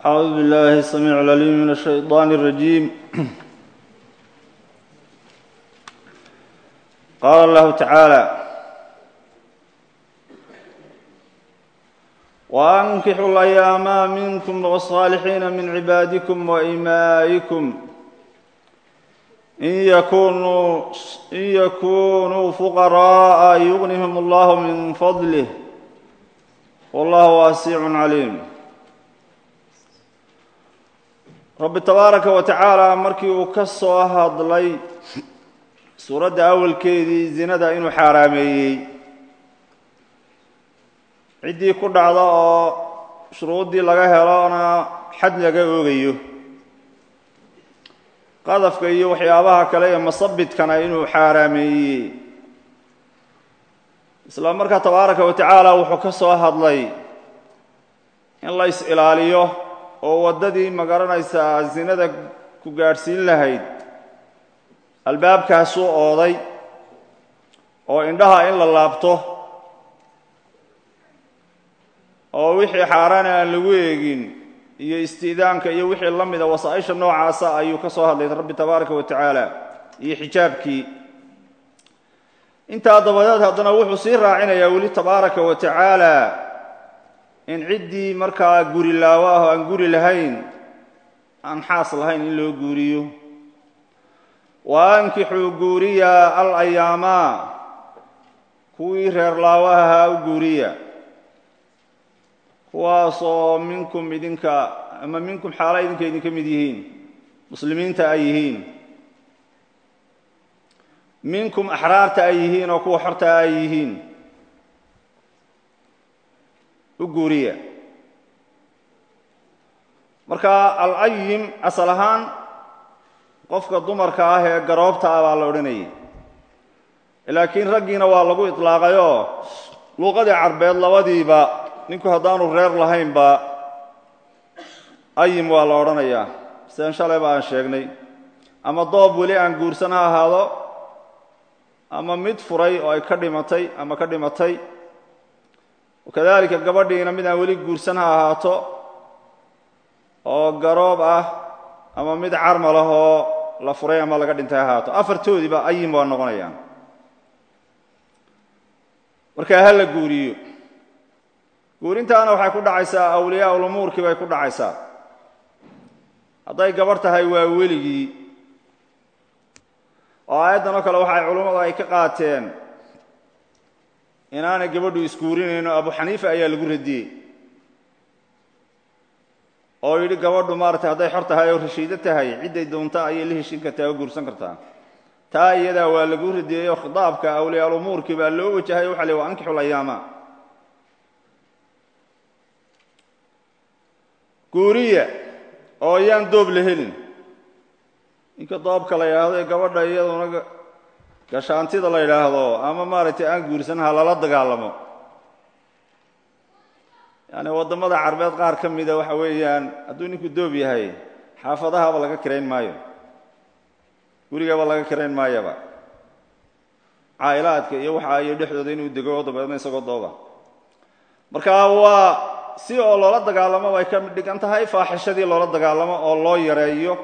أعوذ بالله السميع العليم من الشيطان الرجيم قال الله تعالى وأنكحوا الأيام منكم والصالحين من عبادكم وإمائكم إن يكونوا, إن يكونوا فقراء يغنهم الله من فضله والله واسع عليم rabbi tabaaraka wa tacaala markii uu ka soo hadlay suuradda awalkeedii zinada inuu xaaraameeyey ciddii ku dhacda oo shuruuddii laga helona xad laga oogayo qadafka iyo waxyaabaha kale ee masabidkana inuu xaaraameeyey isla markaa tabaaraka wa tacaala wuxuu ka soo hadlay in la is-ilaaliyo oo waddadii magaranaysaa zinada ku gaadhsiin lahayd albaabkaasuu ooday oo indhaha in la laabto oo wixii xaaraana aan lagu eegin iyo istiidaanka iyo wixii la mida wasaa-isha noocaasa ayuu ka soo hadlay rabbi tabaaraka wa tacaala iyo xijaabkii intaa dabadeed haddana wuxuu sii raacinayaa weli tabaaraka wa tacaala in ciddii markaa guri laawo ah oo aan guri lahayn aan xaas lahayn in loo guuriyo wa ankixuu guuriya al ayaamaa kuwii reer laawaha ahaa u guuriya kuwaasoo minkum idinka ama minkum xaala idinka idinka mid yihiin muslimiinta ay yihiin minkum axraarta ay yihiin oo kuwa xorta ay yihiin u guuriya marka al-ayim asal ahaan qofka dumarka ah ee garoobta ah baa la odhanayay laakiin raggiina waa lagu itlaaqayoo luuqadii carbeed labadiiba ninku haddaanu reer lahaynba ayim waa la odhanayaa sidaan shalayba aan sheegnay ama doob weli aan guursan ha ahaado ama mid furay oo ay ka dhimatay ama ka dhimatay wakadalika gabadhiina mid aan weli guursan ha ahaato oo garoob ah ama mid carmal ah oo la furay ama laga dhintay ha ahaato afartoodiiba ayim waa noqonayaan markaa ha la guuriyo guurintaana waxay ku dhacaysaa awliyaa ulumuurkii bay ku dhacaysaa hadday gabarh tahay waa weligii oo aayaddan oo kale waxay culummadu ay ka qaateen inaanay gabadhu isguurinayno abu xaniifa ayaa lagu radiyey oo yidhi gabadhu maaratay hadday xor tahay oo rashiido tahay cidday doonta ayay la heshin kartaa oo guursan kartaa taa iyadaa waa lagu radiyey oo khitaabka awliyaal-umuurkii baa loo wajahay waxa le wa ankixul ayaama guuriya oo ayaan doob la helin ninka doobka la yidhaahdo ee gabadha iyaduna gashaantida la yidhaahdo ama maaragtay aan guursan ha lala dagaalamo yaani waddamada carbeed qaar ka mida waxa weeyaan hadduu ninku doob yahay xaafadahaba laga kirayn maayo gurigaba laga kirayn maayaba caa'ilaadka iyo waxa iyo dhexdooda inuu dego oo dabeedna isagoo dooba marka waa si oo loola dagaalamo bay ka dhigan tahay faaxishadii loola dagaalamo oo loo yareeyo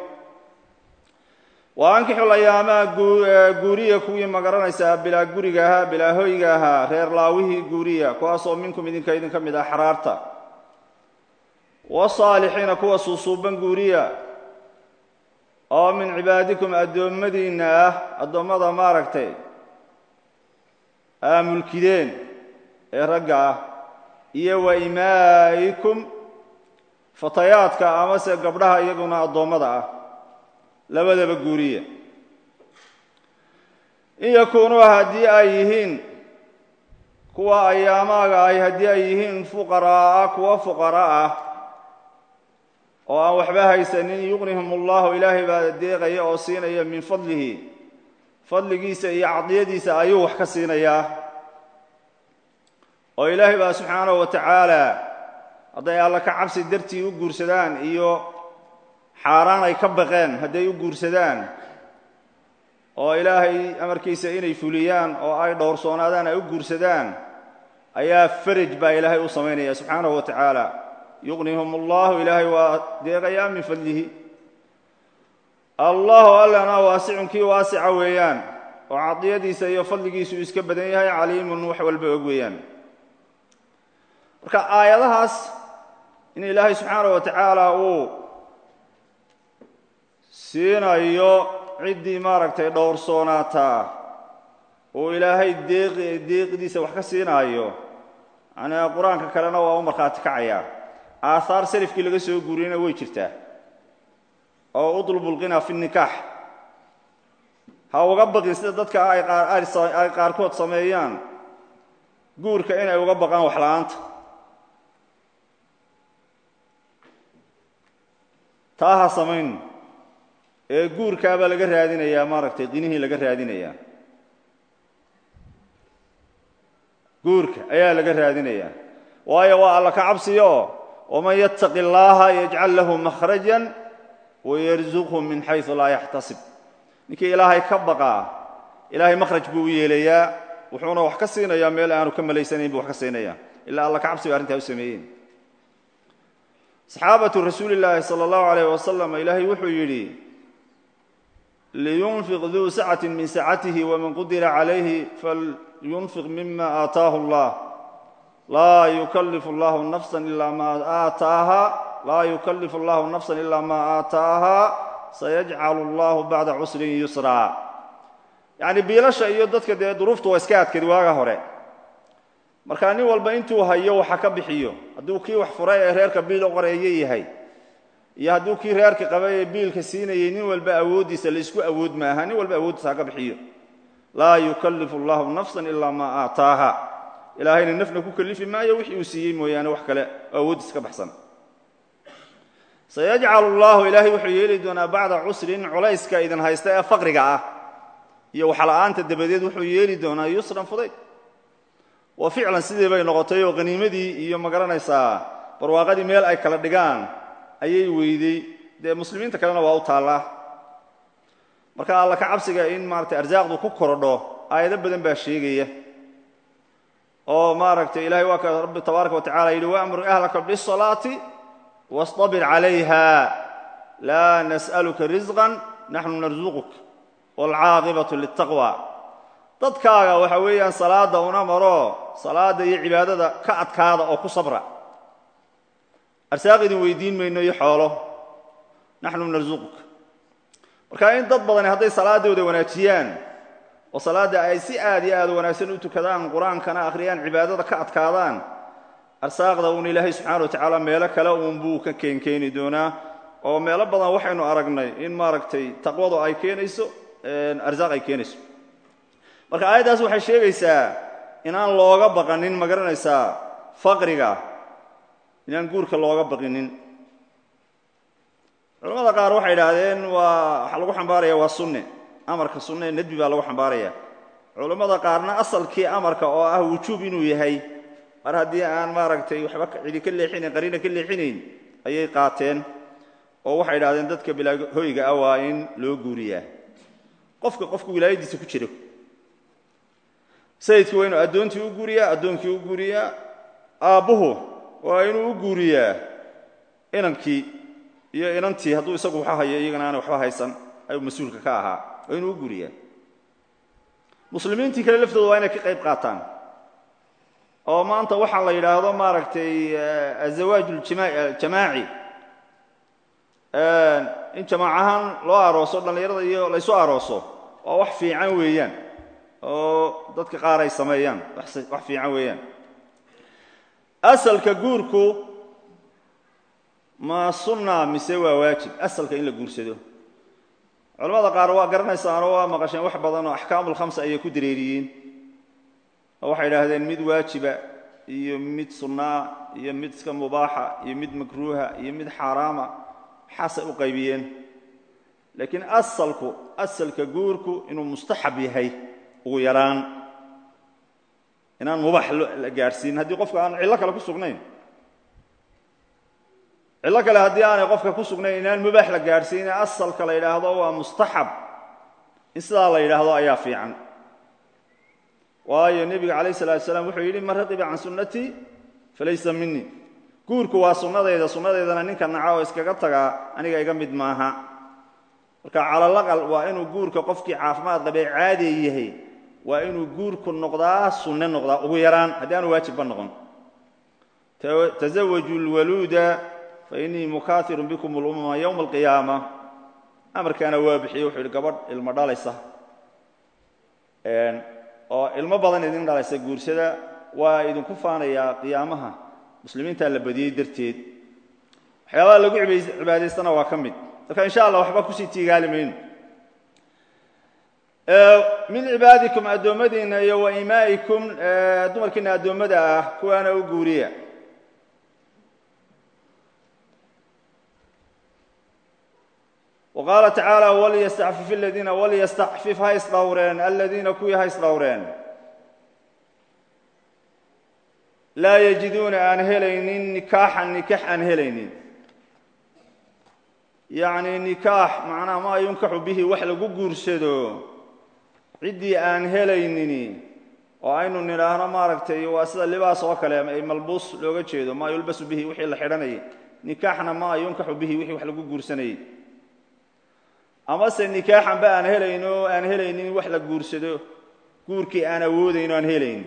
wa ankixul ayaamaha guuriya kuwii magaranaysaa bilaa guriga ahaa bilaa hoyga ahaa reer laawihii guuriya kuwaasoo minkum idinka idinka mid ah xaraarta wasaalixiina kuwa suusuuban guuriya oo min cibaadikum addoommadiinna ah addoommada maaragtay aa mulkideen ee ragga ah iyo wa imaa'ikum fatayaadka amase gabdhaha iyaguna addoommada ah labadaba guuriya in yakuunuu haddii ay yihiin kuwa ayaamaaga ay haddii ay yihiin fuqaraa'a kuwa fuqara ah oo aan waxba haysanin yuqnihum allahu ilaahay baa deeqaya oo siinaya min fadlihi fadligiisa iyo cadiyadiisa ayuu wax ka siinayaa oo ilaahay baa subxaanahu wa tacaala hadday alla ka cabsi dartii u guursadaan iyo xaaraan ay ka baqeen hadday u guursadaan oo ilaahay amarkiisa inay fuliyaan oo ay dhowrsoonaadaan ay u guursadaan ayaa faraj baa ilaahay u samaynaya subxaanahu wa tacaala yuqnihum allahu ilaahay waa deeqayaa min fadlihi allahu allana waasicun kii waasica weeyaan oo cadiyadiisa iyo fadligiisu iska badan yahay caliimun wax walba og weeyaan marka aayadahaas in ilaahay subxaanah wa tacaala uu siinayo ciddii maaragtay dhowrsoonaata uu ilaahay deeq deeqdiisa wax ka siinaayo yani qur-aanka kalena waa u markhaati kacayaa aahaar salafkii laga soo guuriyeyna way jirtaa oo udlubu lqina fi nikaax ha uga baqin sida dadka ay qaarkood sameeyaan guurka inay uga baqaan wax la-aanta taa ha samayn ee guurkaabaa laga raadinayaa maaragtay qinihii laga raadinayaa guurka ayaa laga raadinayaa waayo waa alla ka cabsiyo waman yattaqi اllaha yajcal lahu makhraja wayarzuqhu min xaysu laa yaxtasib ninkii ilaahay ka baqaa ilaahay makhraj buu u yeelayaa wuxuuna wax ka siinayaa meel aanu ka malaysanayn buu wax ka siinaya ilaa alla ka cabsiba arrintaa u sameeyeen saxaabatu rasuuli llaahi salى اllahu alayh wasalam ilaahay wuxuu yidhi liyunfiq duu sacati min sacatihi waman qudira calayhi falyunfiq mima aataahu اllah laa yukalifu allahu nafsa ila ma aataaha laa yukalifu allahu nafsa ila ma aataaha sayajcalu allahu bacda cusrin yusraa yacni biilasha iyo dadka dee duruuftu waa iska adkeed waaga hore markaa nin walba intuu hayo waxa ka bixiyo hadduu kii wax furay ee reerka biil u qoreeye yahay iyo hadduu kii reerka qabay ee biilka siinayay nin walba awooddiisa laisku awood maaha nin walba awooddiisa ha ka bixiyo laa yukallifu allahu nafsan ilaa maa aataaha ilaahayna nafna ku kalifi maayo wixii uu siiyey mooyaane wax kale oo awooddiisa ka baxsan sayajcalu allahu ilaahay wuxuu yeeli doonaa bacda cusrin culayska idin haysta ee faqriga ah iyo waxla-aanta dabadeed wuxuu yeeli doonaa yusran fudayd wa ficlan sidii bay noqotay oo qaniimadii iyo magaranaysaa barwaaqadii meel ay kala dhigaan ayay weyday dee muslimiinta kalena waa u taallaa marka alla ka cabsiga in maaratay arsaaqdu ku korodho aayado badan baa sheegaya oo maaragtay ilahay waa ka rabbi tabaaraka wa tacala yidhi waamur ahlaka bisalaati wastabir calayha laa nas'aluka risqan naxnu narsuquk waalcaaqibatu liltaqwa dadkaaga waxa weeyaan salaadda una maro salaadda iyo cibaadada ka adkaada oo ku sabra arsaaq idin weydiin mayno iyo xoolo naxnu narsuquk marka in dad badani hadday salaaddooda wanaajiyaan oo salaadda ay si aad iyo aad wanaagsan u tukadaan qur-aankana akhriyaan cibaadada ka adkaadaan arsaaqda uun ilaahay subxana wa tacaala meelo kale uunbuu ka keenkeeni doonaa oo meelo badan waxaynu aragnay in maaragtay taqwadu ay keenayso arsaaq ay keenayso marka aayaddaas waxay sheegaysaa inaan looga baqanin ma garanaysaa faqriga inaan guurka looga baqinin culamada qaar waxay idhaahdeen waa waxaa lagu xambaaraya waa sunne amarka sunne ee nedbi baa lagu xambaaraya culammada qaarna asalkii amarka oo ah wujuub inuu yahay mar haddii aan maaragtay waxba cidi ka leexinayn qariina ka leexinayn ayay qaateen oo waxay idhahdeen dadka bilaa hoyga ah waa in loo guuriyaa qofka qofka wilaayadiisa ku jiro sayidkii waa inuu addoontii u guuriyaa addoonkii u guuriyaa aabbuhu waa inuu u guuriyaa inankii iyo inantii hadduu isagu waxa hayo iyagana aanay waxba haysan ayuu mas-uulka ka ahaa waa inuu u guuriyaa muslimiintii kale laftooda waa inay ka qayb qaataan oo maanta waxaa la yidhaahdo maaragtay azawaaj jamaaci in jamaac ahaan loo arooso dhallinyarada iyo laysu arooso waa wax fiican weeyaan oo dadka qaar ay sameeyaan wax fiican weeyaan asalka guurku ma sunna mise waa waajib asalka in la guursado culamada qaar waa garanaysaanoo waa maqasheen wax badan oo axkaamulkhamsa ayay ku dareeriyeen oo waxay idhaahdeen mid waajiba iyo mid sunnaa iyo mid iska mubaaxa iyo mid makruuha iyo mid xaaraama waxaasay u qaybiyeen laakiin asalku asalka guurku inuu mustaxab yahay ugu yaraan inaan mubaax la gaadhsiin haddii qofka aan cillo kale ku sugnayn cillo kale haddii aanay qofka ku sugnayn inaan mubaax la gaadhsiine asalka la yidhaahdo waa mustaxab in sidaa la yidhaahdo ayaa fiican waayo nebiga calayh salatu salaam wuxuu yidhi man raqiba can sunnatii falaysa minii guurku waa sunnadayda sunnadeydana ninka naca oo iskaga tagaa aniga iga mid maaha marka calalaqal waa inuu guurka qofkii caafimaad qabee caadiya yahay waa inuu guurku noqdaa sunne noqdaa ugu yaraan haddii aanu waajibba noqon tasawaju lwaluuda fa innii mukaahirun bikum lumama yowma alqiyaama amarkaana waa bixiyey wuxuu yidhi gabadh ilmo dhalaysa oo ilmo badan idin dhalaysa guursada waa idinku faanayaa qiyaamaha muslimiintaa la badiyey darteed waxyaabaha lagu cibaadaystana waa ka mid marka insha allah waxba kusii tiigaali mayno min cibaadikum addoommadiinna iyo wa imaa'ikum dumarkiina addoommada ah kuwaana u guuriya wa qaala tacaala walyastacfif aladiina walyastacfif ha isdhowreen aladiina kuwii ha isdhowreen laa yajiduuna aan helaynin nikaaxan nikaax aan helaynin yacni nikaax macnaha maa yunkaxu bihi wax lagu guursado ciddii aan helaynini oo aynu nidhaahno maaragtay waa sida libaas oo kale ay malbuus looga jeedo maa yulbasu bihi wixii la xidhanayay nikaaxna maa yunkaxu bihi wixii wax lagu guursanayay amase nikaaxanba aan helayno aan helaynin wax la guursado guurkii aan awoodayno aan helaynin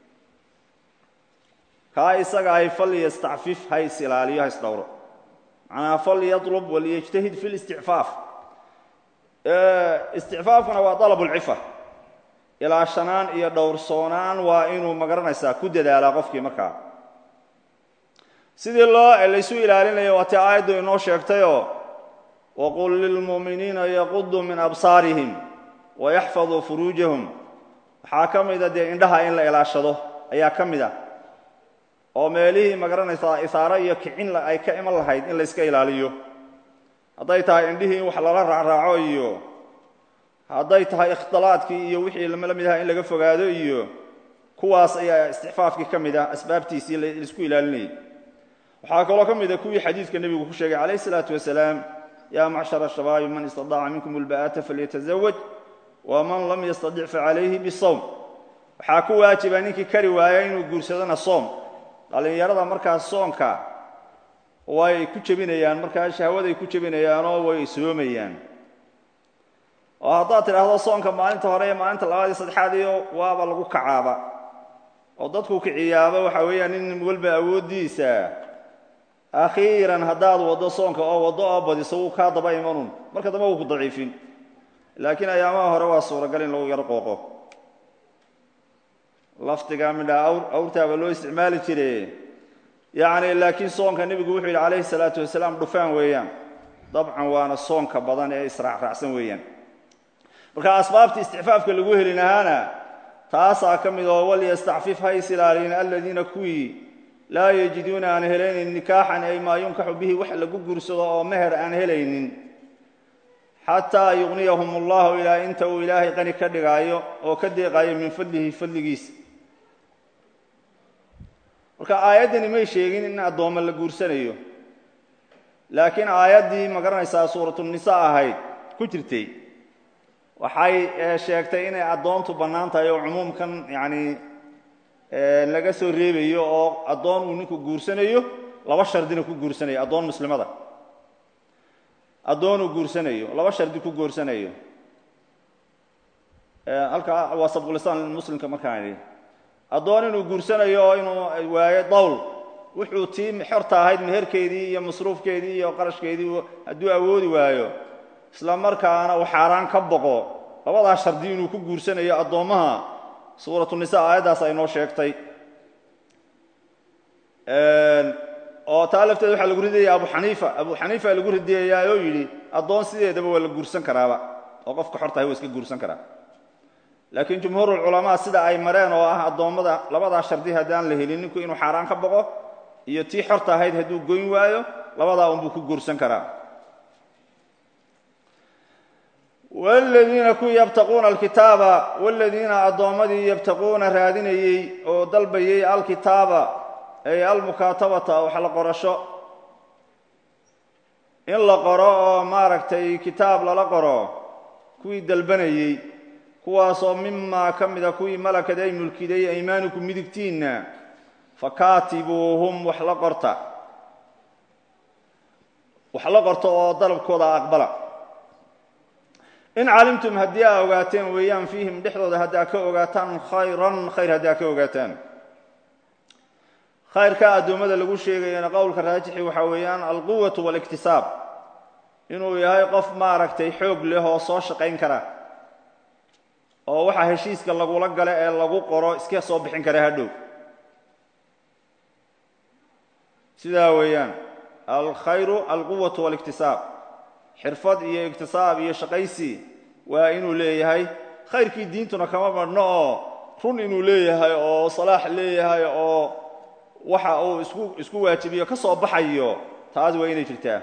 kaa isaga ay fal yastacfif ha is ilaaliyo ha is dhowro macnaha fal yatlub waliyajtahid fi listicfaaf isticfaafkuna waa dalab lcifa ilaashanaan iyo dhowrsoonaan waa inuu magaranaysaa ku dadaalaa qofkii markaa sidii loo laysu ilaalinayo waa tii aayaddu inoo sheegtayoo waqul lilmu'miniina yaquduu min absaarihim wayaxfaduu furuujahum waxaa ka mida dee indhaha in la ilaashado ayaa ka mid a oo meelihii magaranaysaa isaaro iyo kicin ay ka iman lahayd in layska ilaaliyo hadday tahay indhihii in wax lala raacraaco iyo hadday tahay ikhtilaadkii iyo wixii la mid aha in laga fogaado iyo kuwaas ayaa isticfaafkii ka mid ah asbaabtiisii laisku ilaalinayay waxaa kaloo ka mid a kuwii xadiidka nebigu ku sheegay calayh isalaatu wasalaam yaa macshara shabaabi man istadaaca minkum ulba'ata falyatazawaj waman lam yastadic facalayhi bisawm waxaa ku waajiba ninkii kari waaya inuu guursadona soom dhallinyarada markaas soonka way ku jebinayaan markaa shahwaday ku jebinayaanoo way soomayaan oo haddaad tidhaahdo soonka maalinta hore iyo maalinta labaad iyo saddexaad iyo waaba lagu kacaaba oo dadku kiciyaaba waxa weeyaan nin walba awooddiisa akhiiran haddaad waddo soonka oo waddo oo badiso wuu kaa daba imanun marka dambe wuu ku daciifin laakiin ayaamaha hore waa suuragal in lagu yaro qooqo lafdiga midhaa awr awrtaaba loo isticmaali jire yacni laakiin soonka nebigu wuxuu yidhi calayhi salaatu wasalaam dhufaan weeyaan dabcan waana soonka badan ee israacraacsan weeyaan marka asbaabta isticfaafka lagu heli lahaana taasaa ka mid oo walyastacfif ha is ilaaliyin aladiina kuwii laa yajiduuna aan helaynin nikaaxan ay maa yunkaxu bihi wax lagu guursado oo meher aan helaynin xataa yugniyahum allahu ilaa inta uu ilaahay qani ka dhigaayo oo ka deeqaayo min fadlihi fadligiisa marka aayaddani may sheegin in addoommo la guursanayo laakiin aayaddii ma garanaysaa suuratunisaa ahayd ku jirtay waxay sheegtay inay addoontu bannaan tahay oo cumuumkan yacni laga soo reebayo oo addoon uu ninku guursanayo laba shardina ku guursanayo addoon muslimada addoon uu guursanayo laba shardi ku guursanayo halkaa waa sabqulisaan muslimka markaan idhi addoon inuu guursanayo oo inuu waayo dawl wuxuu tii xorta ahayd meherkeedii iyo masruufkeedii iyo qarashkeedii hadduu awoodi waayo isla markaana uu xaaraan ka boqo labadaa shardi inuu ku guursanayo addoommaha suuratunisaa aayaddaas ay noo sheegtay oo taa lafteeda waxaa lagu ridaya abu xaniifa abu xaniifa lagu ridayayaa oo yidhi addoon sideedaba waa la guursan karaaba oo qofka xortahay waa iska guursan karaa laakiin jumhuurulculamaa sida ay mareen oo ah addoommada labadaa shardi haddaan la helin ninku inuu xaaraan ka boqo iyo tii xorta ahayd hadduu goyn waayo labadaa unbuu ku guursan karaa wladiina kuwii yabtaquuna alkitaaba wladiina addoommadii yabtaquuna raadinayey oo dalbayey alkitaaba ay almukaatabata wax la qorasho in la qoro oo maaragtay kitaab lala qoro kuwii dalbanayey kuwaasoo mimaa ka mida kuwii malakad ay mulkiday aymaanukum midigtiinna fakaatibuuhum wax la qorta wax la qorto oo dalabkooda aqbala in calimtum haddii aa ogaateen weeyaan fiihim dhexdooda haddaa ka ogaataan khayran khayr haddii aa ka ogaataan khayrka addoommada lagu sheegayana qowlka raajixi waxaa weeyaan alquwatu waاliktisaab inuu yahay qof maaragtay xoog leh oo soo shaqayn kara oo waxaa heshiiska lagula gala ee lagu qoro iska soo bixin kara hadhow sidaa weeyaan alkhayru alquwatu waاliktisaab xirfad iyo iktisaab iyo shaqaysi waa inuu leeyahay khayrkii diintuna kama madhno oo run inuu leeyahay oo salaax leeyahay oo waxa uu isku isku waajibiyo ka soo baxayo taas waa inay jirtaa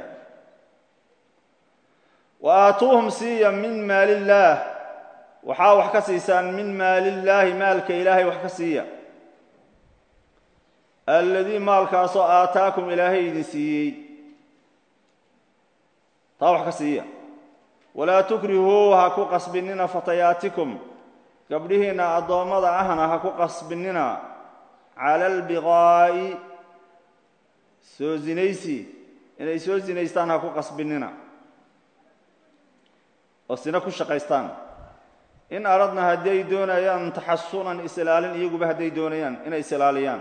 wa aatuuhum siiya min maali illaah waxaa wax ka siisaan min maali illaahi maalka ilaahay wax ka siiya alladii maalkaasoo aataakum ilaahay idin siiyey taa wax ka siiya walaa tukrihuu ha ku qasbinina fatayaatikum gabdhihiinna addoommada ahna ha ku qasbinina cala albiqaa'i soo zinaysi inay soo zinaystaan ha ku qasbinina oo sina ku shaqaystaan in aradna hadday doonayaan taxasunan is-ilaalin iyaguba hadday doonayaan inay is-ilaaliyaan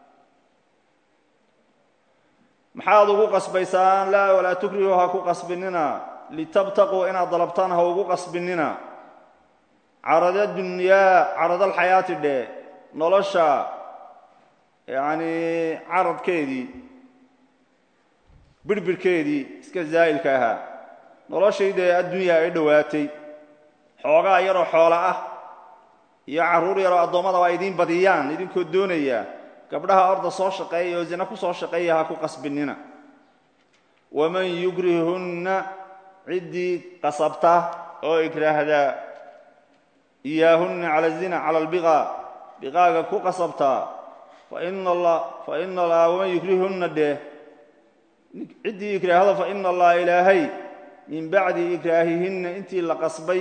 maxaad ugu qasbaysaan laa walaa tukrihu ha ku qasbinina litabtaquu inaad dalabtaan ha ugu qasbinina carada dunyaa caradalxayaati dhe nolosha yacanii caradkeedii birhbirhkeedii iska zaa'ilka ahaa noloshaydee addunya ay dhowaatay xoogaa yaroo xoola ah iyo carruur yaroo addoommada waa idiin badiyaan idinkoo doonaya gabdhaha orda soo shaqeeya oo zina ku soo shaqeeya ha ku qasbinina waman yugrihunna ciddii qasabta oo ikraahda iyaahunna cala zina cala albiqaa biqaaga ku qasabtaa faina allah faina allaha waman yugrihunna dheh ciddii ikraahda faina allaha ilaahay min bacdi ikraahihinna intii la qasbay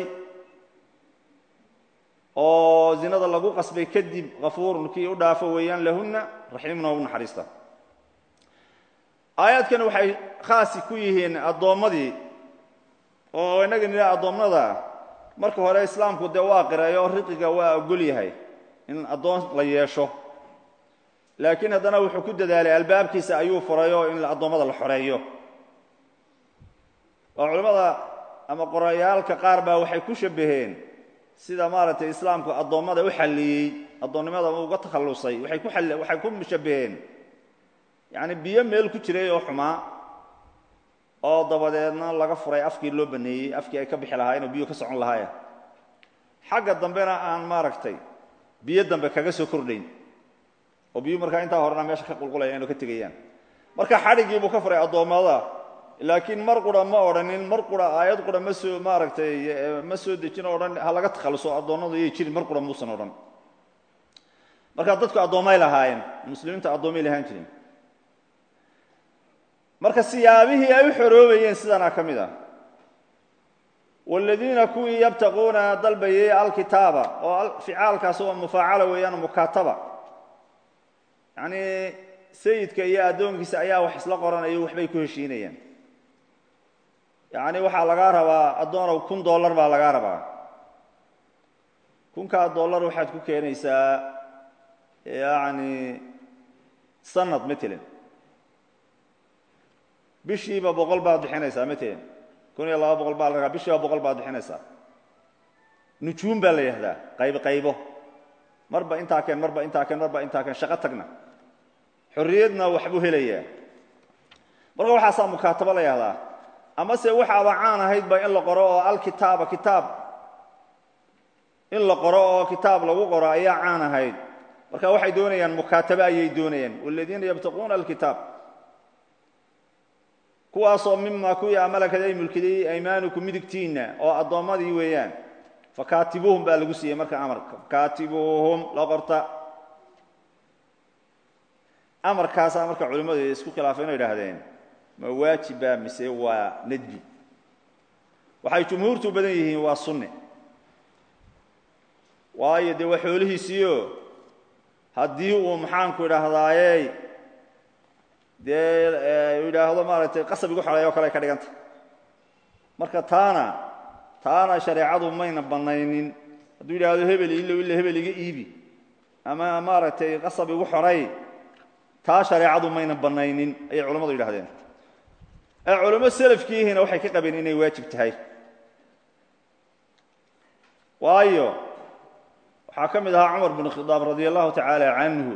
oo zinada lagu qasbay kadib kafuurun kii u dhaafo weeyaan lahunna raxiimna u naxariista aayaadkan waxay khaasi ku yihiin addoommadii oo innaga nidha addoommada marka hore islaamku dee waa qireeyo riqiga waa ogol yahay in addoon la yeesho laakiin haddana wuxuu ku dadaalay albaabkiisa ayuu furayo in addoommada la xoreeyo oo culimmada ama qorayaalka qaar baa waxay ku shabbaheen sida maaragtay islaamku addoommada u xalliyey addoonnimada uga takhallusay waxay ku all waxay ku shabbaheen yacni biyo meel ku jiray oo xumaa oo dabadeedna laga furay afkii loo baneeyey afkii ay ka bixi lahaayeen oo biyo ka socon lahaayeen xagga dambena aan maaragtay biyo dambe kaga soo kordhayn oo biyu markaa intaa horena meesha ka qulqulayaan oo ka tegayaan marka xadhiggii buu ka furay addoommada laakiin mar qura ma odhanin mar qura aayad qura ma soo maaragtay ma soo dejin o odhan ha laga takhalluso addoonnadu yay jirin mar qura muusan odhan marka dadku addoommay lahaayeen muslimiinta addoomay lahaan jirin marka siyaabihii ay u xoroobayeen sidanaa ka mid ah waaladiina kuwii yabtaquuna dalbayay alkitaaba oo ficaalkaasi waa mufaacala weeyaan mukaataba yacnii sayidka iyo addoonkiisa ayaa wax isla qoranayo waxbay ku heshiinayaan yacni waxaa lagaa rabaa addoonow kun dollar baa lagaa rabaa kunkaa dollar waxaad ku keenaysaa yacni sanad matalan bishiiba boqol baad bixinaysaa matalan kun iyo laba boqol baa la ragaa bishiiba boqol baad bixinaysaa nujuum baa la yihahdaa qaybo qaybo marba intaa keen marba intaa keen marba intaa keen shaqo tagna xorriyadna waxbuu helayaa marka waxaasaa mukaatabo la yihahdaa amase waxaaba caan ahaydba in la qoro oo alkitaaba kitaab in la qoro oo kitaab lagu qoro ayaa caan ahayd marka waxay doonayaan mukaatabo ayay doonayaan waladiina yabtaquuna alkitaab kuwaasoo mimaa kuwii amalakad ay mulkiday aymaanukum midigtiinna oo addoommadii weeyaan fakaatibuuhum baa lagu siiyey marka amarka fakaatibuuhum la qorta amarkaasaa marka culimmadu isku khilaafay ino idhaahdeen ma waajiba mise waa nadbi waxay jumhuurtu badan yihiin waa sunne waayo dee waa xoolihiisiio haddii uu maxaanku idhaahdaaye dee yidhaahdo maaragtay qasab igu xoreeya o kale ay ka dhiganta marka taana taana shareecadu mayna bannaynin hadduu yidhaahdo hebel ilo ila hebel iga iibi ama maaragtay qasab igu xorey taa shareecadu mayna bannaynin ayay culammadu yidhahdeen ee culamo selafkiihiina waxay ka qabeen inay waajib tahay waayo waxaa ka mid ahaa cumar bn khidaab radi allahu tacaala canhu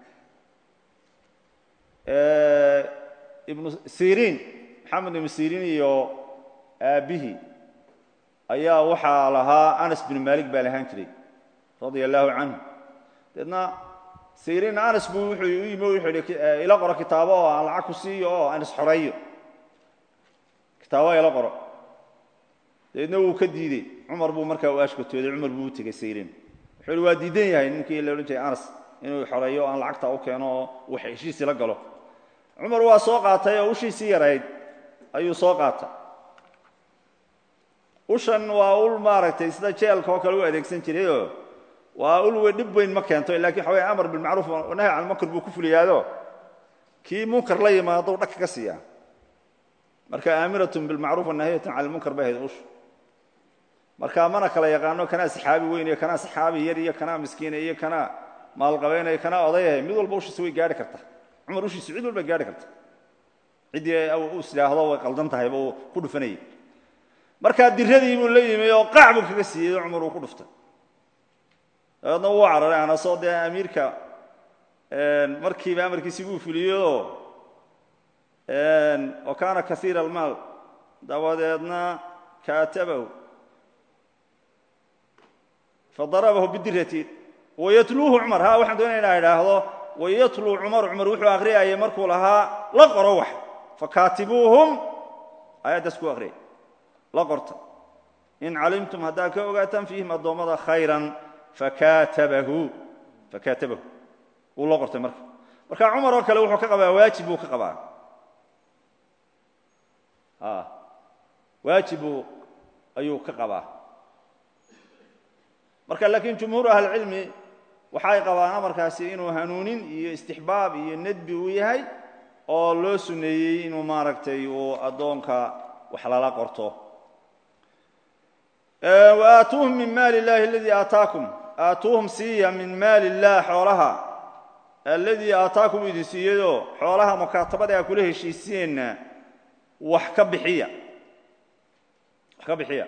ibnu siriin maxamed ibnu siriin iyo aabbihii ayaa waxaa lahaa anas binu malik baa lahaan jiray radia allahu canhu deedna siriin anas buu wuxuu u yimi wuxuu yidhi ila qoro kitaabo oo aan lacag ku siiyo oo aan isxoreeyo kitaabo ila qoro dabeedna wuu ka diidey cumar buu markaa u ashkatooday cumar buu u tegey siriin wuxuu yihi waa diidan yahay ninkii la odhan jiray anas inuu xoreeyo o aan lacagta u keeno oo wax heshiisii la galo cumar waa soo qaatay oo ushiisii yarayd ayuu soo qaatay ushan waa ul maaragtay sida jeelka oo kale u adeegsan jirayoo waa ul wey dhib weyn ma keento lakin waxa wey amar bilmacruuf nahy can munkar buu ku fuliyaado kii munkar la yimaado dhag ka siiyaa marka aamiratun bilmacruuf wanahiyatun cala lmunkar bay ahayd ushu marka mana kala yaqaano kanaa saxaabi weyn iyo kanaa saxaabi yar iyo kanaa miskiina iyo kanaa maalqabeynaya kanaa odayahay mid walba ushiisa way gaari karta cumar ushiisu cid walba gaari karta ciddii u is idhaahdo way qaldan tahayba uu ku dhufanayay markaa diradii buu la yimi oo qaac buu kaga siiyey oo cumar uu ku dhuftay dabeedna wuu cararay anasoo dee amiirka markiiba amarkiisii buu fuliyeyoo wa kaana kaiira almaal dabadeedna kaatabahu fadarabahu bidirati wayatluuhu cumar ha waxaan doonaya inaa idhaahdo wayatluu cumar cumar wuxuu akhriyayay markuu lahaa la qoro wax fakaatibuuhum aayaddaas ku akhriyay la qorta in calimtum haddaad ka ogaataan fiihim addoommada khayran fakatabahu fakaatabahu wuu loo qortay marka marka cumar oo kale wuxuu ka qabaa waajib buu ka qabaa waajibu ayuu ka qabaa marka laakiin jumhuur ahlicilmi waxay qabaan amarkaasi inuu hanuunin iyo istixbaab iyo nedbi uu yahay oo loo suneeyey inuu maaragtay uu addoonka wax lala qorto waatuuhum min maali illahi aladii aataakum aatuuhum siiya min maali illah xoolaha alladii aataakum idin siiyadoo xoolaha mukaatabada a kula heshiisiyeenna wax ka bixiya wax ka bixiya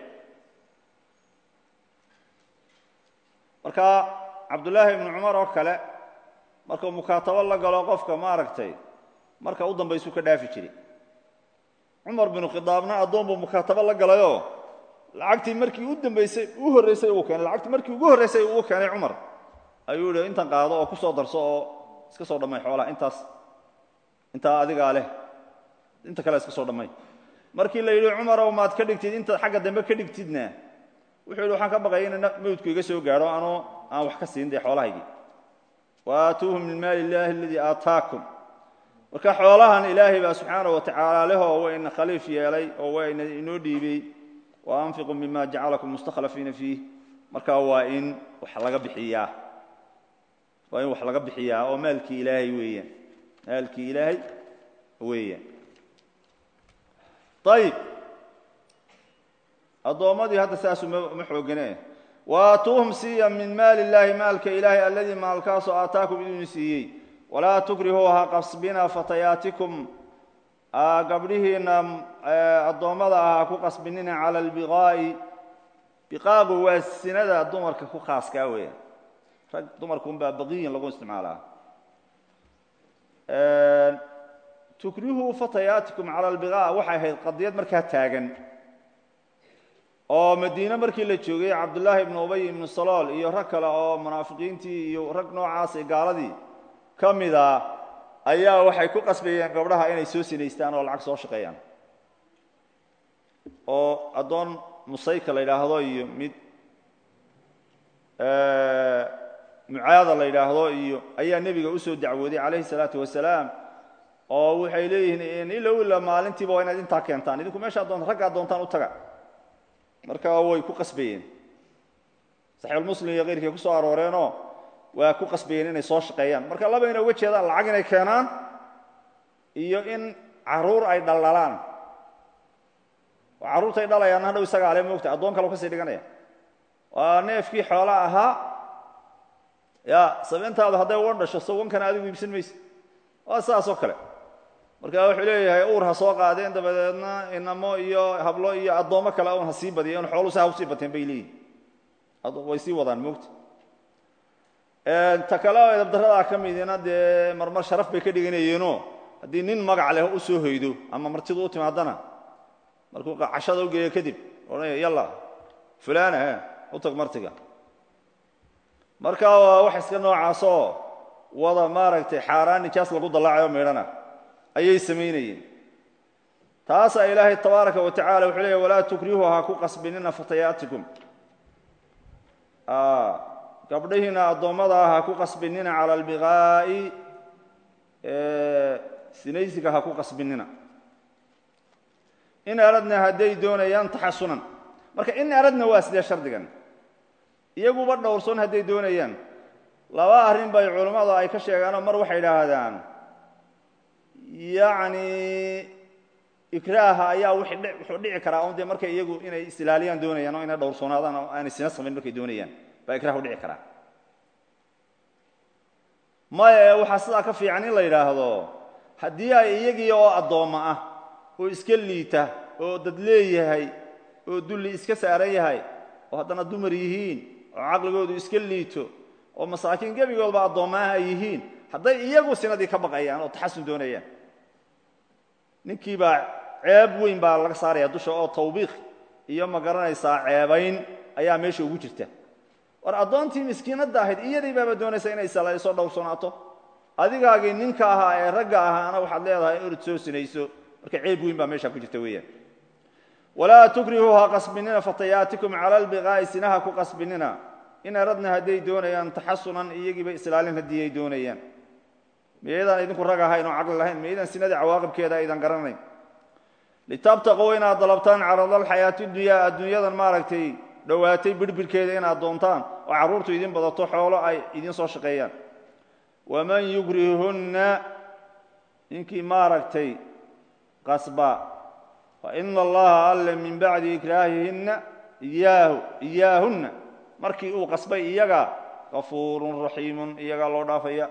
marka cabdullaahi ibnu cumar oo kale markuu mukaatabo la galo qofka maaragtay marka u dambaysuu ka dhaafi jiray cumar binu khidaabna addoon buu mukaatabo la galayoo lacagtii markii u dambaysay u horraysay uu keenay lacagtii markii ugu horraysay uu keenay cumar ayuu yihi intan qaado oo ku soo darso oo iska soo dhammay xoolaha intaas intaa adigaa leh inta kale iska soo dhammay markii la yidhi cumarow maad ka dhigtid intaad xagga dambe ka dhigtidna wuxuu yidhi waxaan ka baqaya in mawdku iga soo gaadho anoo aan wax ka siin dee xoolahaygii waatuuhum min maali illaahi aladii aataakum marka xoolahan ilaahay baa subxaana wa tacaala lehoo wayna khaliif yeelay oo wayna inoo dhiibey wa anfiquu mima jacalakum mustakhlafiina fiih marka waa in wax laga bixiyaa waa in wax laga bixiyaa oo maalkii ilaahay weeyaan maalkii ilaahay weeyaan ayib addoommadii hadda saasuu ma xoogane waatuuhum siiya min maali illaahi maalka ilaahay alladii maalkaasoo aataakum idin siiyey walaa tukrihuu ha qasbina fatayaatikum gabdhihiinna addoommada ah ha ku qasbinina cala albiqaa'i biqaagu waa sinada dumarka ku khaaskaa weeyaan rag dumarka unbaa baqiyin lagu isticmaalaa tukrihuu fatayaatikum cala albiqaa waxay ahayd qadiyad markaa taagan oo madiine markii la joogay cabdullaahi ibnu ubay ibnu salool iyo rag kale oo munaafiqiintii iyo rag noocaas ee gaaladii ka mida ayaa waxay ku qasbayeen gabdhaha inay soo sinaystaan oo lacag soo shaqeeyaan oo addoon musayka la yidhaahdo iyo mid mucaada la yidhaahdo iyo ayaa nebiga usoo dacwooday calayhi salaatu wasalaam oo waxay leeyihiin ilow ila maalintiiba waa inaad intaa keentaan idinku meeshaa doonta raggaa doontaan u taga marka way ku qasbayeen saxiixulmuslim iyo keyrkii ku soo arooreenoo waa ku qasbayeen inay soo shaqeeyaan marka laba inay uga jeedaan lacag inay keenaan iyo in caruur ay dhaldhalaan oo carruurtay dhalayaan hadhow isaga ale moogta addoon kale kasii dhiganaya waa neefkii xoola ahaa ya sabeentaadu hadday wan dhasho so wankana adigu iibsan mayse waa sidaas oo kale marka wuxuu leeyahay uur ha soo qaadeen dabadeedna inamo iyo hablo iyo addoommo kale un ha sii badiya in xooluhu si ha usii bateen bay leeyihin way sii wadaan moogta ta kale oo edabdaradaa ka midina dee marmar sharaf bay ka dhiganayeenoo haddii nin magac leh u soo hoydo ama martidu u timaadana markuu cashada u geeyo kadib odhanaya yalla fulana e u tag martiga marka waa wax iska noocaasoo wada maaragtay xaaraan nijaas lagu dallaacayo meedhana ayay samaynayeen taasaa ilaahay tabaaraka wa tacala wuxuu leeya walaa tukrihu ha ku qasbinina fatayaatikum gabdhihiina addoommada ha ku qasbinina cala albiqaa'i sinaysiga ha ku qasbinina in aradna hadday doonayaan taxasunan marka in aradna waa sidee shardigan iyaguba dhowrsoon hadday doonayaan laba arrin bay culammadu ay ka sheegaanoo mar waxay idhaahdaan yacni ikraaha ayaa wuxuu dhici karaa un dee markay iyagu inay isilaaliyaan doonayaan oo inay dhowrsoonaadaan oo aanay sina samayn markay doonayaan baa ikraah udhici karaa maya waxaa sidaa ka fiican in la yidhaahdo haddii ay iyagii oo addoommo ah oo iska liita oo dad leeyahay oo dulli iska saaran yahay oo haddana dumar yihiin oo caqligoodu iska liito oo masaakiin gebigoodba addoommaah ay yihiin hadday iyagu sinadii ka baqayaan oo taxasun doonayaan ninkii baa ceeb weyn baa laga saaraya dusha oo tawbiiq iyo ma garanaysaa ceebayn ayaa meesha ugu jirta war addoontii miskiinadda ahayd iyadii baaba doonaysa inay salayso dhowrsanaato adigaagii ninka ahaa ee ragga ahaana waxaad leedahay in orod soo sinayso marka ceeb weyn baa meesha ku jirta weeyaan walaa tukrihuu ha qasbinina fatayaatikum cala albiqaa'i sinaha ku qasbinina in aradna hadday doonayaan taxasunan iyagiiba islaalin haddii ay doonayaan miyaydaan idinku rag ahayn oo caqli lahayn miyaydaan sinadii cawaaqibkeeda aydan garanayn litabtaquu inaad dalabtaan caradalxayaati dunyaa adduunyadan maaragtay dhowaatay birbirhkeeda inaad doontaan oo carruurtu idin badato xoolo ay idin soo shaqeeyaan waman yukrihunna ninkii maaragtay qasba fa ina allaha alle min bacdi ikraahihinna iyaahu iyaahunna markii uu qasbay iyaga kafuurun raxiimun iyagaa loo dhaafaya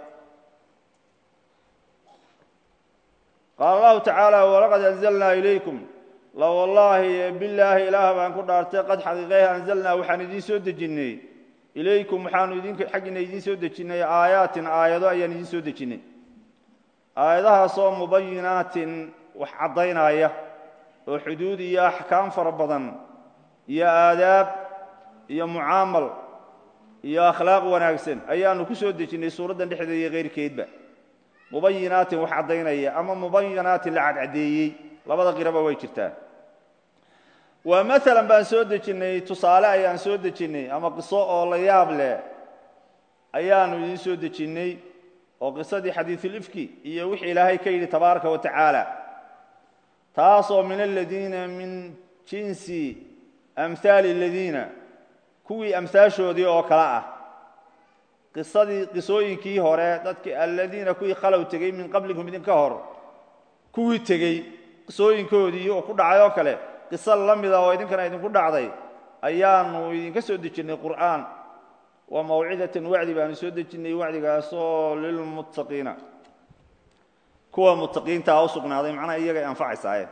qaala allahu tacaala walaqad anzalnaa ilaykum la wallaahi bilaahi ilaah baan ku dhaartay qad xaqiiqeeh anzalnaa waxaan idiin soo dejinnay ilaykum waxaanu idin xaggiina idiin soo dejinnay aayaatin aayado ayaan idiin soo dejinnay aayadahaasoo mubayinaatin wax caddaynaya oo xuduud iyo axkaam fara badan iyo aadaab iyo mucaamal iyo akhlaaq wanaagsan ayaanu ku soo dejinnay suuraddan dhexdeeda iyo keyrkeedba mubayinaatin wax caddaynaya ama mubayinaatin la cadcadeeyey labada qiraba way jirtaa waa maalan baan soo dejinnay tusaale ayaan soo dejinnay ama qiso oo la yaab leh ayaanu idiin soo dejinnay oo qisadii xadiisulifki iyo wixii ilaahay ka yidhi tabaaraka wa tacaala taasoo min aladiina min jinsi amhaali aladiina kuwii amhaashoodii oo kale ah qisadii qisooyinkii hore dadki aladiina kuwii khalow tegey min qablikum idinka hor kuwii tegey qisooyinkoodii oo ku dhacay oo kale qiso la mida oo idinkana idinku dhacday ayaanu idinka soo dejinnay qur'aan wa mawcidatan wacdi baanu soo dejinnay wacdigaasoo lilmuttaqiina kuwa muttaqiintaa u sugnaaday macnaha iyagay anfacaysaaye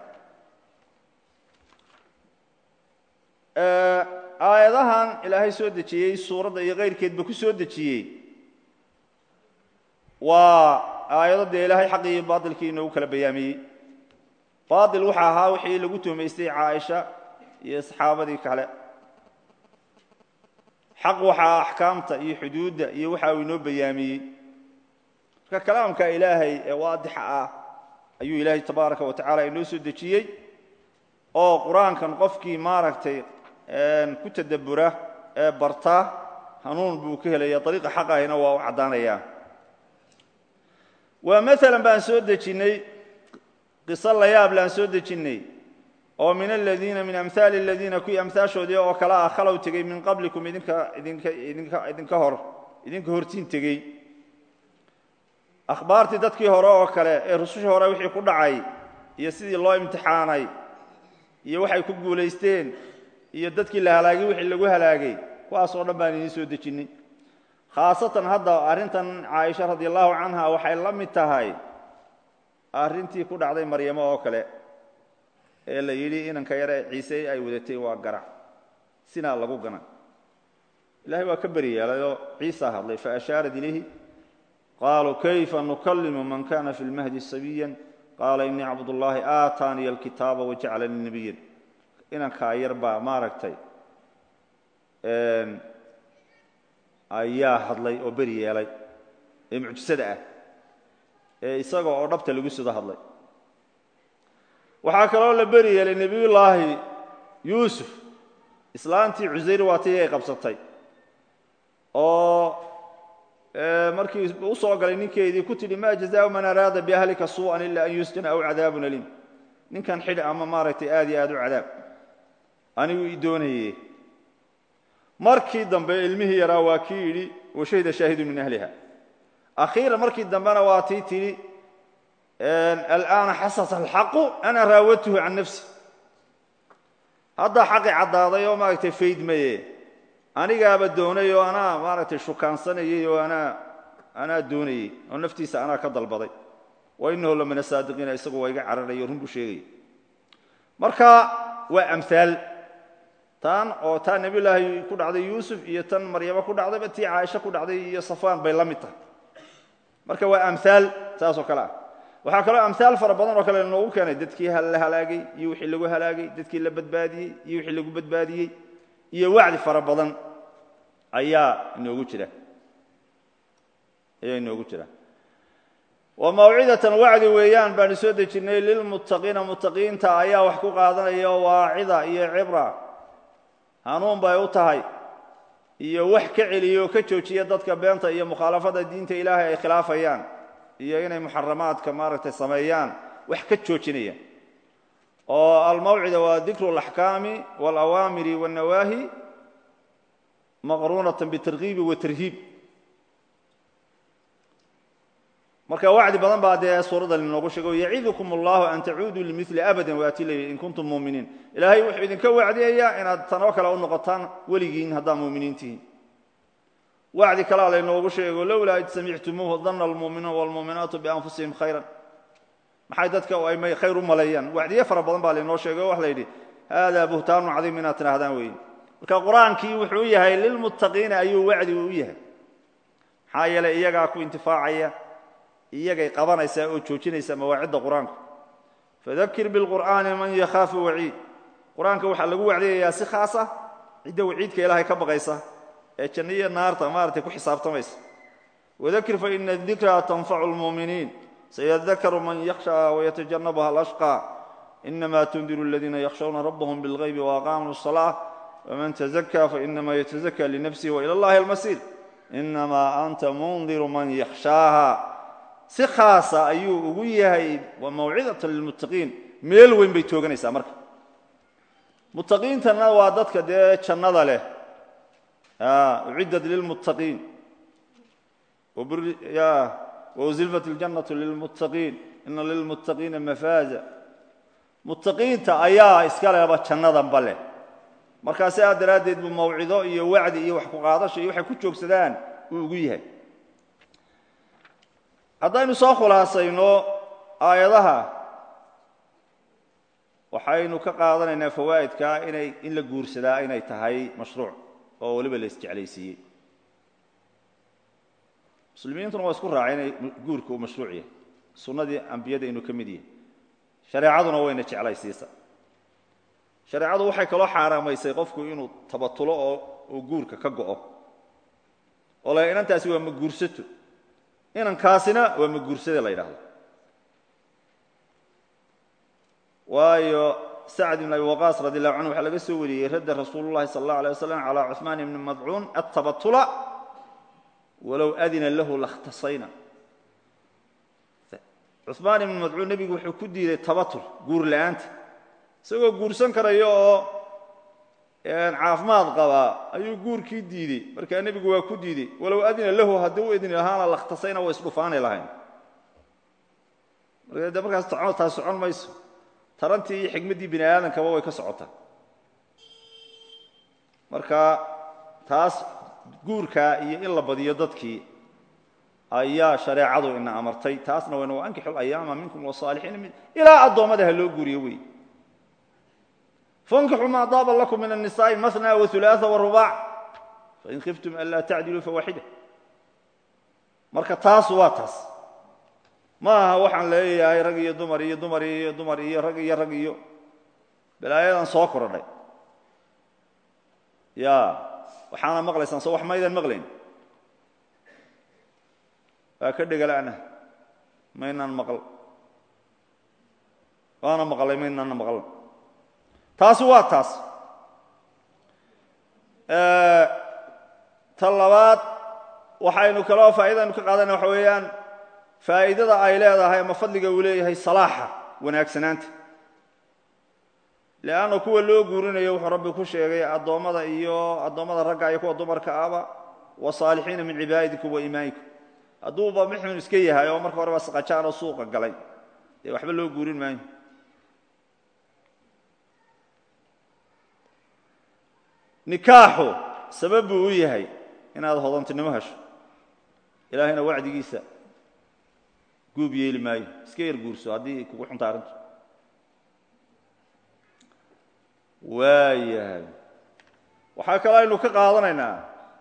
aayadahan ilaahay soo dejiyey suuradda iyo keyrkeedba ku soo dejiyey waa aayado dee ilaahay xaqii iyo baatilkii inoogu kala bayaamiyey baatil waxa ahaa wixii lagu tuhmaystay caaisha iyo saxaabadii kale xaq waxaa axkaamta iyo xuduudda iyo waxa uu inoo bayaamiyey marka kalaamka ilaahay ee waadixa ah ayuu ilaahay tabaaraka wa tacala inoo soo dejiyey oo qur-aankan qofkii maaragtay ku tadabbura ee barta hanuun buu ka helaya ariiqa xaqahina waa u caddaanaya waa maalan baan soo dejinnay qiso la yaab laan soo dejinnay oo min aladiina min amhaali aladiina kuwii amhaashoodii oo kale ah khalow tegey min qablikum idinka idinka idinka idinka hor idinka hortiin tegey akhbaartii dadkii hore oo kale ee rusushii hore wixii ku dhacay iyo sidii loo imtixaanay iyo waxay ku guulaysteen iyo dadkii la halaagay wixii lagu halaagay kuwaas oo dhan baan idiin soo dejinnay khaasatan hadda arrintan caaisha radi allahu canha waxay la mid tahay arrintii ku dhacday maryamo oo kale ee la yidhi inanka yare ciise ay wadatay waa garac sinaa lagu gana ilahay waa ka beri yeelayoo ciisa hadlay faashaarat ilayhi qaaluu kayfa nukalimu man kana fi lmahdi sabiya qaala inii cabdullaahi aataaniya alkitaaba wajacalanii nebiyan inankaa yar baa maaragtay ayaa hadlay oo beri yeelay ee mucjisada ah ee isaga oo dhabta lagu sida hadlay waxaa kaloo la beri yeelay nebiyullaahi yuusuf islaantii cusayr waatii ay qabsatay oo markii u soo galay ninkeedii ku tidhi ma jazaau man araada biahlika suu'an ila an yusjana aw cadaabun aliim ninkan xidh ama maaragtay aad iyo aad u cadaab anigu i doonaye markii dambe ilmihii yaraa waa kii yidhi washahida shaahidu min ahliha akhiiran markii dambena waa tii tidhi al'aana xasasa alxaqu ana raawadtuhu can nafsi haddaa xaqi caddaaday oo maaragtay faydmaye anigaaba doonay oo anaa maaragtay shukaansanayey oo anaa anaa doonayey oo naftiisa anaa ka dalbaday wa inahu la min asaadiqiina isagu waa iga cararayo run buu sheegaya marka waa amhaal tan oo taa nebiyullaahi ku dhacday yuusuf iyo tan maryamo ku dhacdayba tii caaisha ku dhacday iyo safaan bay la mid tahay marka waa amhaal saas oo kale ah waxaa kaloo amhaal fara badan oo kale inoogu keenay dadkii la halaagay iyo wixii lagu halaagay dadkii la badbaadiyey iyo wixii lagu badbaadiyey iyo wacdi fara badan ayaa inoogu jira ayaa inoogu jira wa mawcidatan wacdi weeyaan baanu soo dejinnay lilmuttaqiina muttaqiinta ayaa wax ku qaadanaya oo waacida iyo cibra hanuun bay u tahay iyo wax ka celiya oo ka joojiya dadka beenta iyo mukhaalafada diinta ilaahay ay khilaafayaan iyo inay muxaramaadka maaragtay sameeyaan wax ka joojinayaan oo almawcida waa dikru اlaxkaami wاlawaamiri wاnnawaahi maqruunatan bitarkiibi watarhiib marka wacdi badan baa dee suuraddan inoogu sheego yacidukum allahu an tacuuduu limili abadan waati leeyi in kuntum muuminiin ilaahay wuxuu idinka wacdiyayaa inaad tanoo kale u noqotaan weligiin haddaad muuminiin tihiin wacdi kalea laynoogu sheego lowlaa id samictumuuhu dana almuuminuun wاlmuuminaatu bianfusihim khayra maxay dadka ay khayr u maleeyaan wacdiye fara badan baa laynoo sheegay o wax la yidhi haadaa buhtaanun cadiim inaad tidhaahdaan weeye marka qur-aankii wuxuu yahay lilmuttaqiina ayuu wacdi u yahay maxaa yeelay iyagaa ku intifaacaya iyagay qabanaysaa oo joojinaysa mawaacidda qur-aanku fadakir bilqur'aani man yakhaafu waciid qur-aanka waxaa lagu wacdiyayaa si khaas ah cidda waciidka ilaahay ka baqaysa ee janno iyo naarta maaragtay ku xisaabtamaysa wadakir faina dikraa tanfacu lmuuminiin sayadakaru man yakhshaa wayatajannabuha alashqى inama tundiru aladiina yakhshawna rabbahum bilغaybi waaqaamuu الصalaaة wman tazakى fainama yatazakى linafsihi wailى اllahi almasiir inama anta mundiru man yakhshaaha si khaasa ayuu ugu yahay wa mawcidata lilmuttaqiin meel weyn bay tooganaysaa marka muttaqiintana waa dadka dee jannada leh uciddat lilmuttaqiin wauzilfat اljannatu lilmuttaqiin ina lilmuttaqiina mafaaza muttaqiinta ayaa iska leba jannadanba leh markaa sidaa daraaddeed buu mawcido iyo wacdi iyo wax ku qaadasho iyo waxay ku joogsadaan uu ugu yahay haddaynu soo khulaasayno aayadaha waxaynu ka qaadanaynaa fawaa'idka inay in la guursadaa inay tahay mashruuc oo weliba la isjeclaysiiyey muslimiintuna waa isku raacay inay guurka uu mashruuc yahay sunnadii ambiyada inuu ka mid yahay shareecaduna wayna jeclaysiisa shareecadu waxay kaloo xaaraamaysay qofku inuu tabatulo oo uu guurka ka go'o oo la inantaasi waa ma guursato inankaasina waa ma guursade la yidhahdo waayo sacd ibn abi waqaas radi allahu canhu waxaa laga soo wariyey radda rasuulu llahi sala allah alay wasalam calaa cuثmaan ibni madcuun attabatula walow adina lahu lakhtasayna cuثmaan ibni madcuun nebigu wuxuu ku diiday tabatul guur la'aanta isagoo guursan karaya oo caafimaad qabaa ayuu guurkii diidey markaa nebigu waa ku diidey walow adina lahu haddii u idni lahaana lakhtasayna way isdhufaani lahayn marka de markaas taas socon mayso tarantii iyo xikmaddii bini aadamkaba way ka socotaa marka taas guurkaa iyo in la badiyo dadkii ayaa shareecadu ina amartay taasna wayna wankixu ayaama minkum wasaalixiina ilaa addoommada ha loo guuriyo wey fankixuu maa daaba lakum min الnisaaءi maثna waثulaaثa warubac fain khiftum an laa tacdiluu fawaaxida marka taas waa taas ma aha waxaan leeyahay rag iyo dumar iyo dumar iyo dumar iyo rag iyo rag iyo balaayadan soo korodhay ya waxaana maqlaysaan soo wax maydan maqlayn waa ka dhegala'na maynaan maqal waana maqlay maynaana maqal taasi waa taas ta labaad waxaynu kaloo faa'iidaynu ka qaadana waxa weeyaan faa'iidada ay leedahay ama fadliga uu leeyahay salaaxa wanaagsanaanta leanna kuwa loo guurinayo wuxuu rabbi ku sheegay addoommada iyo addoommada ragga iyo kuwa dumarka aba wasaalixiina min cibaadikum wa imaanikum hadduuba mixun iska yahay oo marka horeba saqajaan oo suuqa galay dee waxba loo guurin maayo nikaaxu sabab buu u yahay inaad hodantinimo hesho ilaahayna wacdigiisa guub yeeli maayo iska yar guurso haddii kugu xunta arrintu waayahay waxaa kaloo aynu ka qaadanaynaa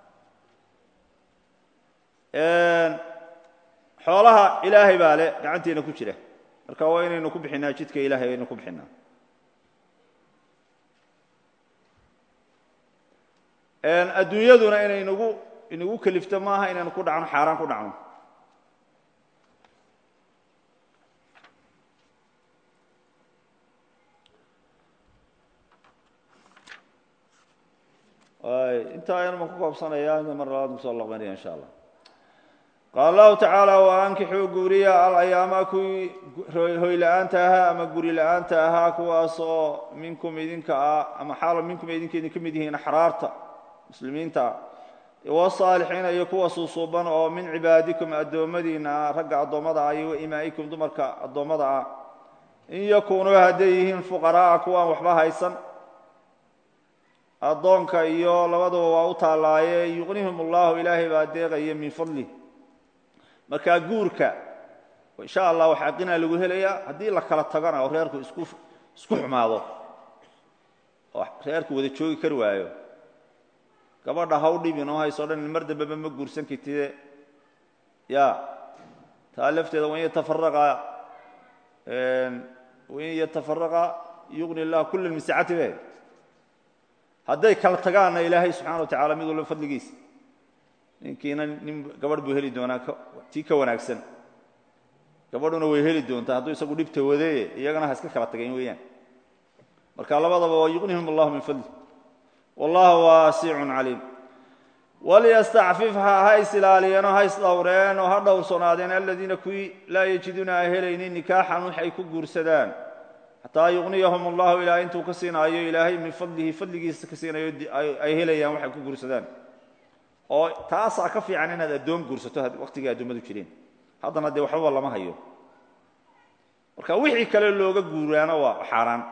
xoolaha ilaahay baa le gacanteena ku jira marka waa inaynu ku bixinaa jidka ilahay aynu ku bixinaa adduunyaduna inay nagu inagu kelifto maaha inaynu ku dhacno xaaraan ku dhacno intaa ayanu ma ku koobsanaya mar labaad kusoo laqbanaya insha allah qaala allahu tacaala waankixuu guuriya alayaama kuwii hoyla-aanta ahaa ama guri la-aanta ahaa kuwaasoo minkum idinka ah ama xaalo minkum idinka idinka mid yihiin axraarta muslimiinta wasaalixiina iyo kuwa suusuuban oo min cibaadikum addoommadiina ah ragga addoommada ah iyo waimaa'ikum dumarka addoommada ah in yakuunuu hadday yihiin fuqara'a kuwaan waxba haysan addoonka iyo labaduba waa u taallaaye yuqnihum allahu ilaahay baa deeqaya min fadlih markaa guurka insha allah waxaa qinaa lagu helayaa haddii la kala tagana oo reerku isku isku xumaado oo reerku wada joogi kari waayo gabadha haw dhibin oo hayso dhan mar dambeba ma guursan kartide ya taa lafteeda wain yatafaraqa wain yatafaraqa yuqni llah kula min sacati be hadday kala tagaanna ilaahay subxana wa tacala mid walba fadligiisa ninkiina nin gabadh buu heli doonaa tii ka wanaagsan gabadhuna way heli doontaa hadduu isagu dhibta wadeeye iyagana ha iska kala tagayn weeyaan marka labadaba waa yuqnihum allahu min fadli wallahu waasicun caliim walyastacfif ha is ilaaliyeenoo ha isdhowreen oo ha dhowrsoonaadeen aladiina kuwii laa yajiduuna a helaynin nikaaxan waxay ku guursadaan xataa yuqniyahum allahu ilaa intuu ka siinaayo ilaahay min fadlihi fadligiisa ka siinayo ay helayaan waxay ku guursadaan oo taasaa ka fiican inaad addoon guursato waqtigii addoommadu jireen haddana dee waxbaba lama hayo marka wixii kale looga guuraana waa xaaraan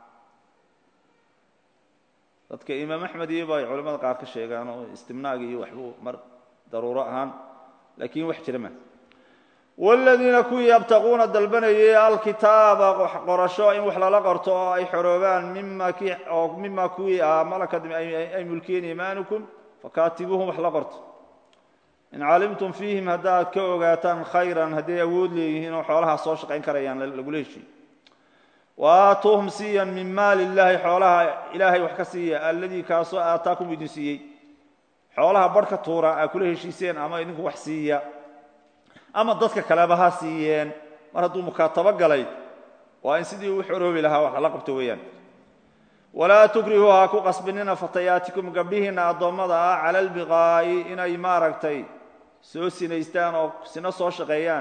dadka imaam axmed iyo ba ay culamada qaar ka sheegaan oo istimnaaga iyo waxbuu mar daruuro ahaan laakiin wax jira ma wladiina kuwii yabtaquuna dalbanayay alkitaaba qorasho in wax lala qorto oo ay xoroobaan oo mima kuwii ah malakad ay mulkiyeen imaanukum fakaatibuuhum wax la qorto in calimtum fiihim haddaad ka ogaataan khayran hadday awood leeyihiin oo xoolahaa soo shaqayn karayaan lagula heshiiyo waaatuuhum siiyan min maali illaahi xoolaha ilaahay wax ka siiya alladii kaasoo aataakum idin siiyey xoolaha barhka tuura aa kula heshiiseen ama idinku wax siiya ama dadka kaleba ha siiyeen mar hadduu mukaatabo galay waa in sidii uu xoroobi lahaa wax lala qabto weeyaan walaa tukrihuu ha ku qasbinina fatayaatikum gabdhihiinna addoommada ah cala albiqaa'i inay maaragtay soo sinaystaan oo sino soo shaqeeyaan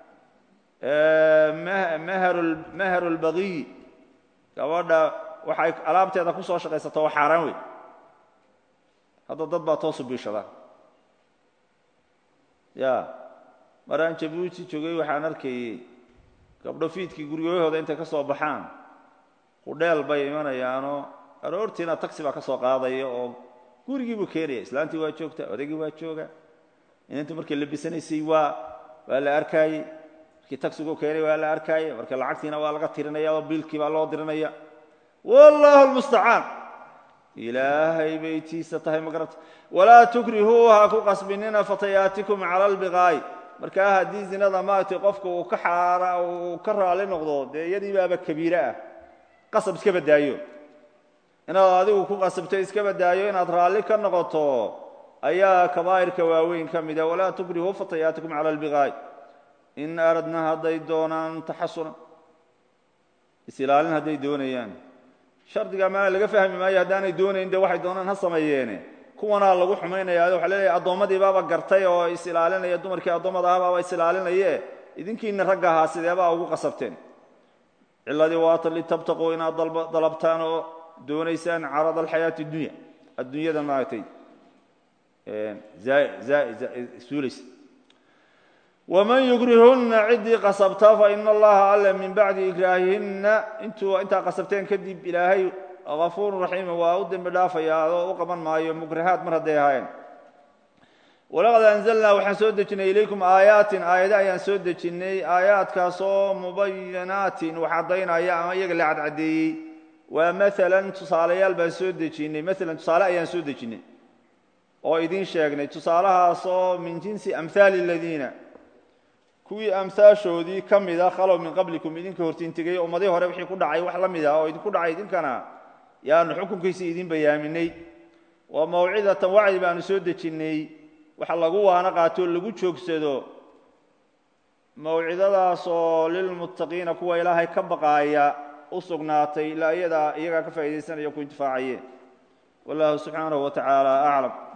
maharu lbaqiy gabadha waxay alaabteeda ku soo shaqaysato waa xaaraan wey hadda dad baa toosu biishada ya maraan jabuuti joogay waxaan arkayey gabdho fiidkii guryahooda intay ka soo baxaan hudheel bay imanayaanoo aroortiina taxi baa ka soo qaadaya oo gurigii buu keenaya islaantii waa joogta odaygii waa jooga inantu markay labisanaysay waa waa la arkaayey markii taxigu keenay waa la arkaayey marka lacagtiina waa laga tirinaya oo biilkii baa loo dirinaya wallahu lmustacaan ilaahay bay tiisa tahay ma garata walaa tukrihuu ha ku qasbinina fatayaatikum cala albiqaa'i markaa haddii zinada maaragtay qofka uu ka xaara uu ka raali noqdo dee iyadii baaba kabiire ah qasab iska badaayo inaad adigu ku qasabto iska badaayo inaad raalli ka noqoto ayaa kabaa'irka waaweyn ka mida walaa tukrihuu fatayaatikum cala albiqaa'i in aradna hadday doonaan taxasuna is-ilaalin hadday doonayaan shardiga maana laga fahmi maayo haddaanay doonayn de waxay doonaan ha sameeyeene kuwanaa lagu xumaynaya waxa leeyahay addoommadii baaba gartay oo is-ilaalinaya dumarkii addoommada ah baaba is-ilaalinaye idinkiina ragga ahaa sideebaa ugu qasabteen ciladii waata litabtaquu inaad dalabtaan oo doonaysaan carad alxayaati اdunya addunyada maaragtay suulaysa waman yukrihunna ciddii qasabta faina allaha alle min bacdi ikraahihinna intuu intaa qasabteen kadib ilaahay afuuru raxiima waa u dembi dhaafayaa oo u qaban maayo mukrahaad mar hadday ahaayeen walaqad anzalnaa waxaan soo dejinay ilaykum aayaatin aayado ayaan soo dejinnay aayaadkaasoo mubayinaatin wax caddaynaya ama iyaga la cadcadeeyey waa maalan tusaalayaal baan soo dejinnay maalan tusaale ayaan soo dejinnay oo idiin sheegnay tusaalahaasoo min jinsi amhaali aladiina kuwii amhaashoodii ka mida khalow min qablikum idinka hortiintegay ummadii hore wixii ku dhacay wax la mid ah oo idinku dhacay idinkana yaanu xukunkiisa idin bayaaminay waa mawcidatan wacdi baanu soo dejinnay waxa lagu waana qaatoo lagu joogsado mawcidadaasoo lilmuttaqiina kuwa ilaahay ka baqaaya u sugnaatay ilaa iyadaa iyagaa ka faa'idaysanayo ku intifaacayeen wallahu subxaanahu wa tacaala aclam